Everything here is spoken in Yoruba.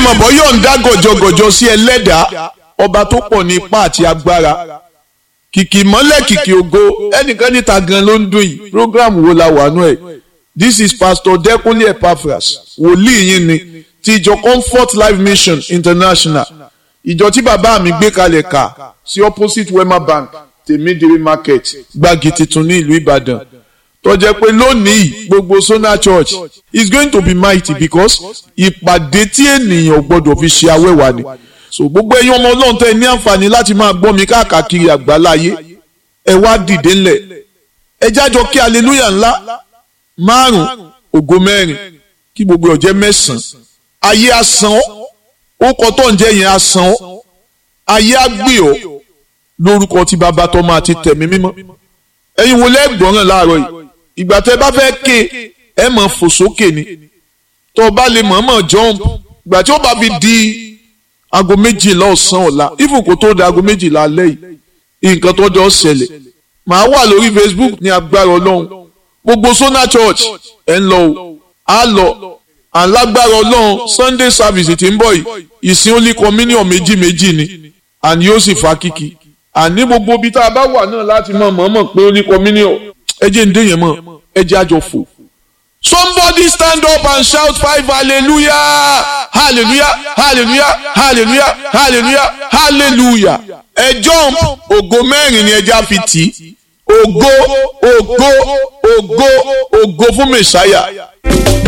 mọ̀ bọ́ yọ̀ǹda gọ̀jọ̀gọ̀jọ̀ sí ẹlẹ́dàá ọba tó pọ̀ ní ipá àti agbára kìkì mọ́lẹ̀ kìkì ògo ẹnìkan níta gan ló ń dún yìí program wo la wà nú ẹ̀ this is pastor Dẹ́kunlé Epaphras wòlíì yín ni ti ìjọ Comfort Life Mission International ìjọ tí bàbá mi gbé kalẹ̀ kà sí opposite Wema Bank tèmídìrí market gbági tuntun ní ìlú Ìbàdàn tó jẹ́ pé lónìí gbogbo Sona Church is going to be mighty because ìpàdé tí ènìyàn gbọ́dọ̀ fi ṣe awẹ́wà ni so gbogbo ẹ̀yin ọmọ Ọlọ́run tẹ́ ní àǹfààní láti máa gbọ́ mi káàkiri àgbáláyé ẹ wá dìde ńlẹ̀ ẹ jájọ kí hallelujah ńlá márùn ògo mẹ́rin kí gbogbo ọ̀jẹ́ mẹ́sàn-án ayé asán ó kọ́ tó ń jẹ́ yẹn asán ayé àgbè ọ́ lórúkọ tí bàbá tọ́mọ àti tẹ̀mí mímọ́ ẹ̀yin wo lẹ́gbọ̀nràn láàárọ̀ yìí ìgbà tẹ́ bá fẹ́ ké ẹ mọ̀ fò sókè ni tó o bá lè mọ̀ọ́mọ̀ jump ìgbà tí ó bá fi di aago méjìlá ọ̀sán ọ̀la even kó tó di aago méjìlá alẹ́ yìí nǹkan tó jọ ṣẹlẹ̀ màá wà lórí Facebook ní agbára ọlọ́run gbogbo Sona Church ẹ̀ ń lọ o á lọ alágbára ọlọ́run Sunday service tí ń bọ̀ yìí ìsìn only communion méjì méjì ni àní yóò sì fa kíkì àní gbogbo ibi tá a bá wà náà láti mọ̀ mọ̀ọ́mọ̀ pé only communion ẹ jẹ́ ń dé yẹn mọ̀ ẹ jẹ́ àjọ fò. Somebody stand up and shout five hallelujah hallelujah hallelujah hallelujah hallelujah hallelujah ẹ jump ògo mẹ́rin ni ẹja fi tì í ògo ògo ògo ògo fún mẹ̀sáyà.